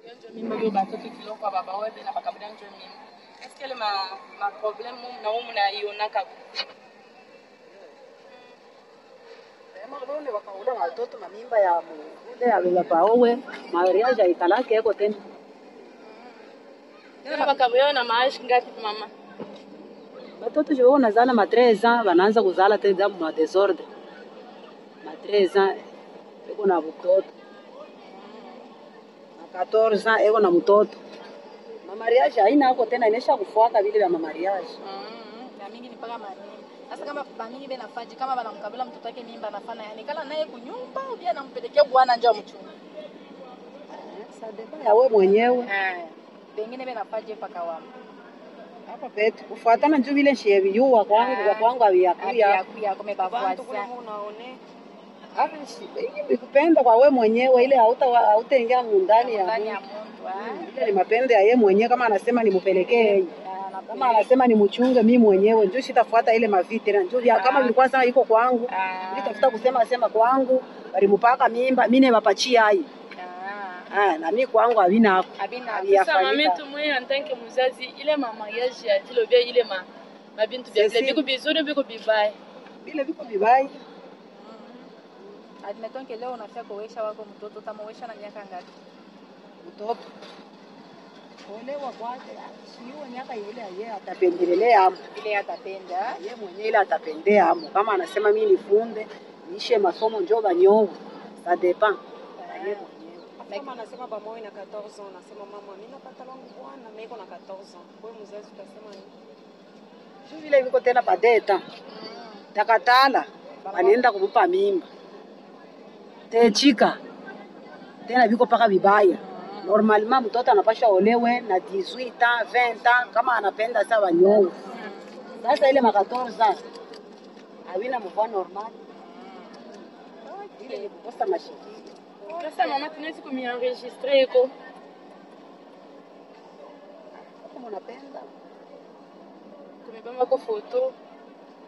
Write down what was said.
njo mimba oyo batoto kiloko ya baba oyo na bakabila njo mimba eske ele ma, ma problème na oyo munayionaka Ule wakaula watoto mamimba ya mule ya baowe mariage aikalake eko tena tena bakabila na maashi ngapi mama batoto jo nazala ma 13 ans banaanza kuzala tena ma desordre ma 13 ans eko na mtoto na 14 ans eko na mtoto mamariage haina ako tena inesha kufuaka vile vya mamariage na mingi ni mpaka manini sasa kama bamingi be nafaji kama banamkabila mtoto wake mimba anafana yani kala naye kunyumba ubia nampelekea bwana nje mchunga sadeba yawe mwenyewe pengine be nafaji mpaka wamo hapa petu kufuatana njo vile nshie viyuwa kwangu kwa kwangu aviyakuya yakuya kumebafuasa hapa ikupenda kwa we mwenyewe ile hauta hautaingia mundani ya ndani ya Mungu. mtu ah. ile ni mapende ya ye mwenyewe kama anasema nimupelekee yeye Ah, na kama anasema nimchunge mi mwenyewe njo shitafuata ile maviti na njo vya- kama vilikuwa sana iko kwangu Ah. nitafuta kusema sema kwangu balimupaka mimba mine bapachia ai Ah. ah na mi kwangu havina hapo Habina. Haviyafanyika. sasa mamitu mwe en tant que muzazi ile mamariage ya tilobia ile ma mabintu vya vile Sesi. biko bizuri biko bibaya vile viko vibai admeton ke leo unafia kuwesha wako mtoto tamowesha na miaka ngapi mtoto olewa kwake siuwe miaka ile ye atapendelelea amo ile atapenda ye mwenyewe ile atapendea amo kama anasema mi nifunde niishe masomo njo banyowe sa depend ye mwenyewe Kama anasema pamoja na 14 ans, nasema mama, mimi napata langu bwana, mimi niko na 14 ans. Kwa hiyo mzazi utasema nini? Sio vile viko tena padeta takatala anaenda kumupa mimba techika tena viko paka vibaya normalement mtoto anapasha olewe na 18 ans 20 ans kama anapenda sa wanyowe sasa ile makatorza havina mvua normal ile ni kukosa mashikio sasa mama tunawezi kumienregistre iko kama unapenda kumebambako foto